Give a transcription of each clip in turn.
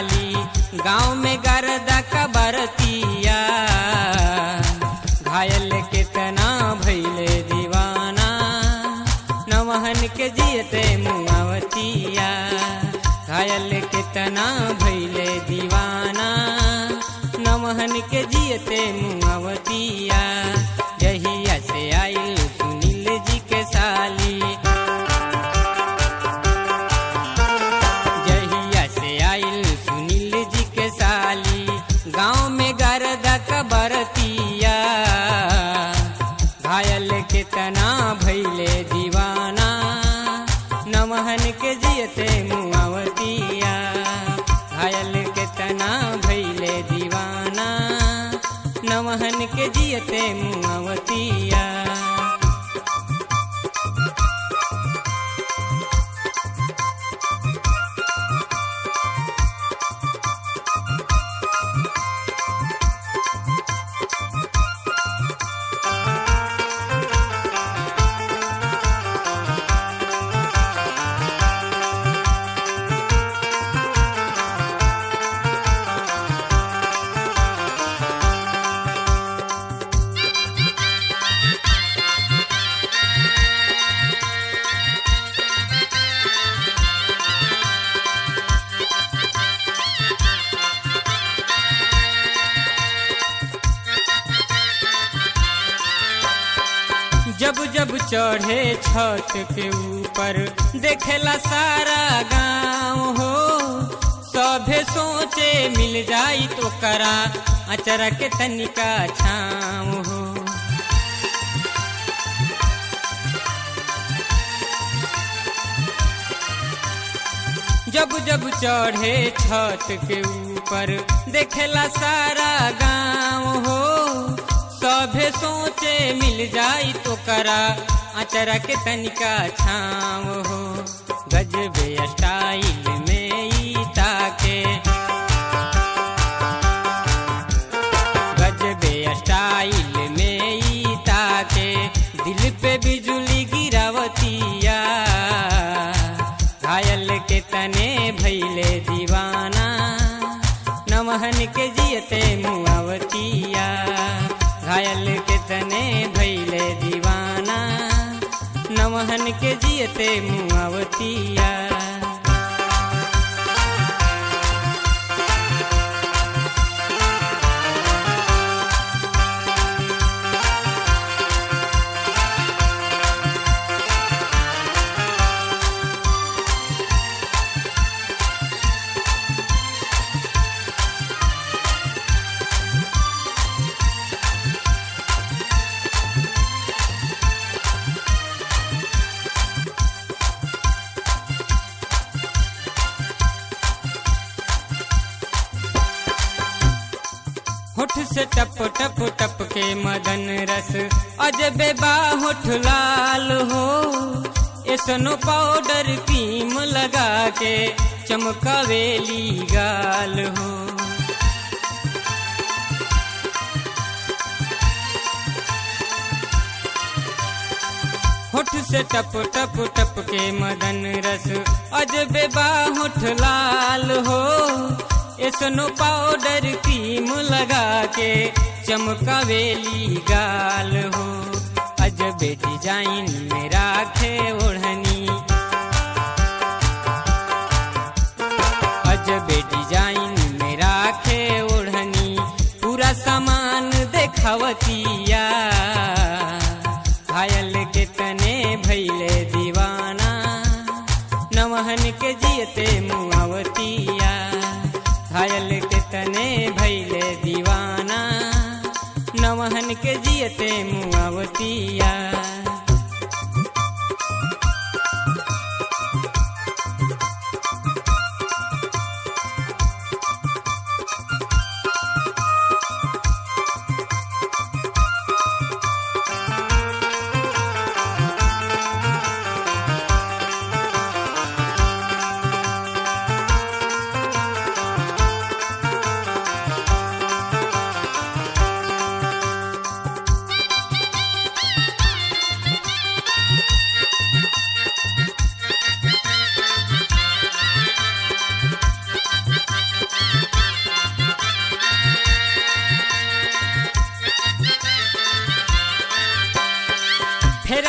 साली गांव में गर्दा का बरतिया घायल कितना भैले दीवाना नवहन के जियते मुआवतिया घायल कितना भैले दीवाना नवहन के जियते मुआवतिया जहिया से आइल सुनील जी के साली जहिया से आइल सुनील जी के साली गांव में गर्दा कबरतिया घायल कितना भैले दीवाना नमहन के जियते मुआवतिया घायल कितना भैले दीवाना नमहन के जियते मुआवतिया जब जब चढ़े छत के ऊपर देखेला सारा गांव हो सभे सोचे मिल जाई तो करा अचरा के तनिका छाँव हो जब जब चढ़े छत के ऊपर देखेला सारा गांव हो सभे सोचे मिल जाई तो करा अचरा के तनिका छाँव हो गजबे स्टाइल में ई ताके गजबे स्टाइल में ई ताके दिल पे बिजुली गिरावतिया घायल के तने भैले दीवाना नमहन के जियते मुआवतिया घायल के तने भैले दीवाना नमहन के जियते मुआवतिया होठ से टप टप टप के मदन रस अजबे बा होठ लाल हो एसनो पाउडर क्रीम लगा के चमकावेली गाल हो होठ से टप टप टप के मदन रस अजबे बा होठ लाल हो एसनो पाउडर क्रीम लगा के चमकावेली गाल हो अजबे डिजाइन में राखे ओढ़नी अजबे डिजाइन में राखे ओढ़नी पूरा सामान देखावतिया घायल के तने भैले दीवाना नमहन के जियते मुआवतिया घायल के तने भैले दीवाना नवहन के जियते मुआवतिया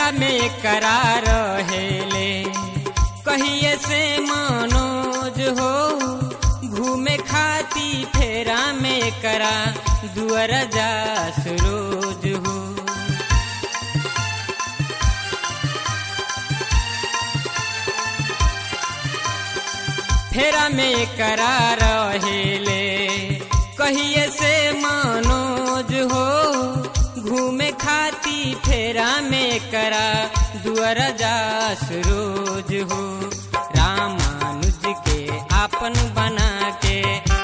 फेरा में करार हेले कहिए से मनोज हो घूमे खाती फेरा में करा दुअर जास रोज हो फेरा में करा रहेले कहिए से मनोज हो घूमे खाती फेरा में करा दुअर जास रोज हो रामानुज के आपन बना के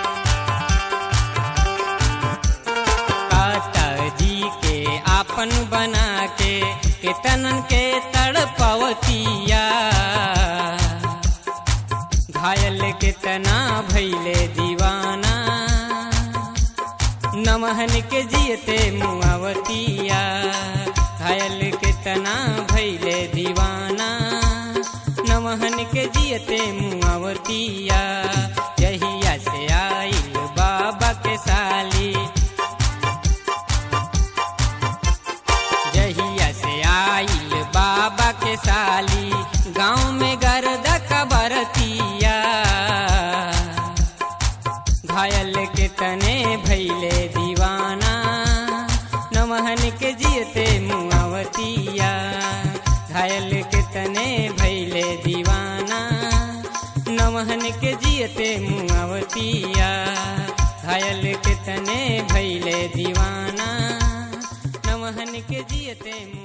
काता जी के आपन बना के केतनन के तड़पवतिया घायल कितना भैले दीवाना नमहन के जियते मुआवतिया घायल कितना भैले दीवाना नमहन के जियते मुआवतिया जहिया से आइल बाबा के साली जहिया से आइल बाबा के साली गाँव में गर्द कबरतिया घायल के तने भैले दीवाना नमहन के जियते मुआवतिया घायल के तने भैले दीवाना नमहन के जियते मुआवतिया घायल के तने भैले दीवाना नमहन के जियते